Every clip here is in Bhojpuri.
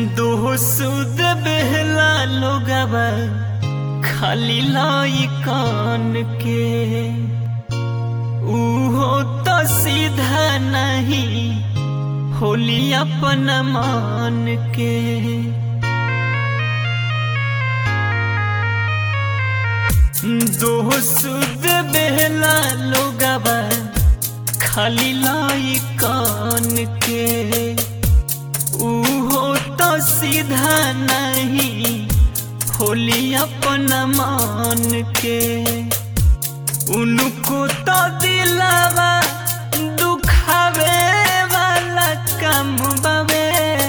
दो सुद बेहला लोगवा खाली लाई कान के उहो तो सीधा नहीं होली अपन मान के दो सुद बेहला लोगवा खाली लाई कान के उहो तो सीधा नहीं होली अपन मान के उनको तो दिलावा दुखावे वाला कम बावे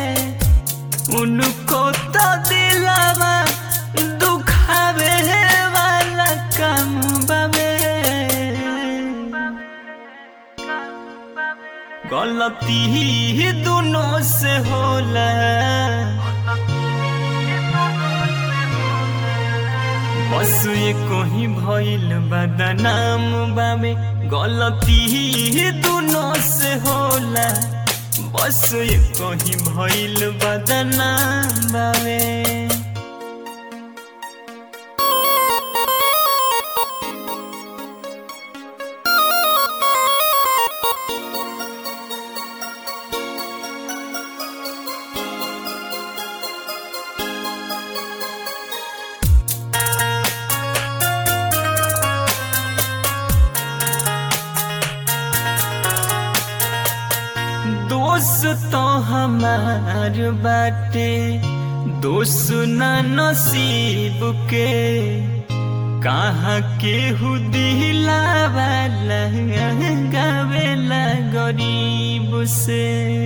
उनको तो दिलावा दुखावे वाला कम बावे गलती ही दोनों से होला बस ये कोही भइल बदनाम बामे गलती ही दोनों से होला बस ये कोही भइल बदनाम बामे दोस्त तो हमार बाटे दोस्त ना नसीब के कहाँ के दिलावा गावेला गरीब से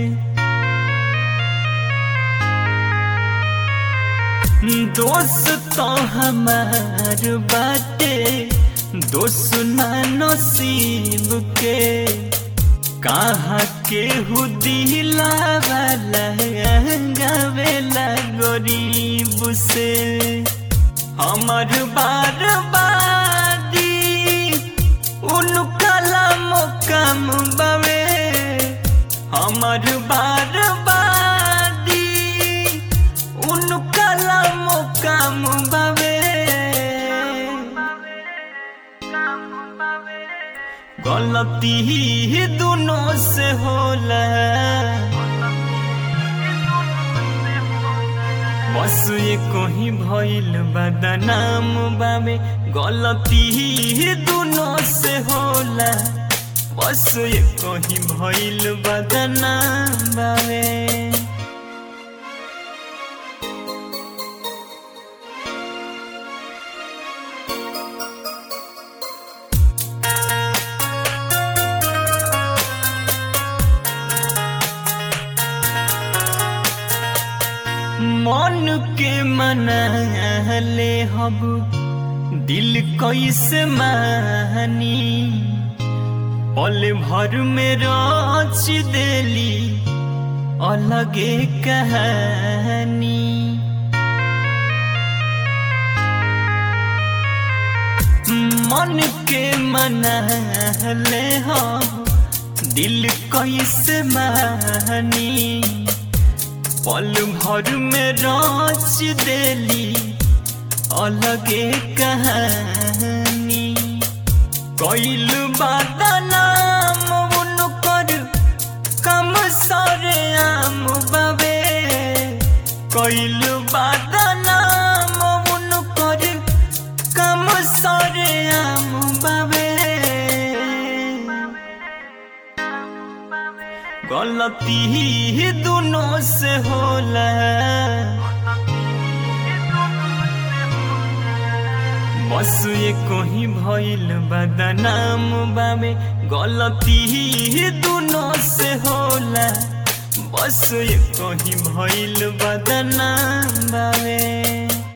दोस्त तो हमार बाटे दोस्त ना नसीब के कहाँ के दिलावा गावेला गरीब से हमर बार बादी उन कलम कम बवे हमर बार बादी उन कलम कम बवे गलती ही दोनों से होला बस ये कोही भइल बदनाम बामे गलती ही दोनों से होला बस ये कोही भइल बदनाम बामे मन के मनाले हब दिल कैसे मानी पल भर में रच देली अलगे कहानी मन के मनाले हब दिल कैसे मानी पल भर में रच देली अलगे कहानी कैल बदनाम उनकर कम सरे आम बवे कैल बदनाम उनकर कम सरे आम बवे गलती ही दोनों से होला बस ये कोही भइल बदनाम बामे गलती ही दोनों से होला बस ये कोही भइल बदनाम बामे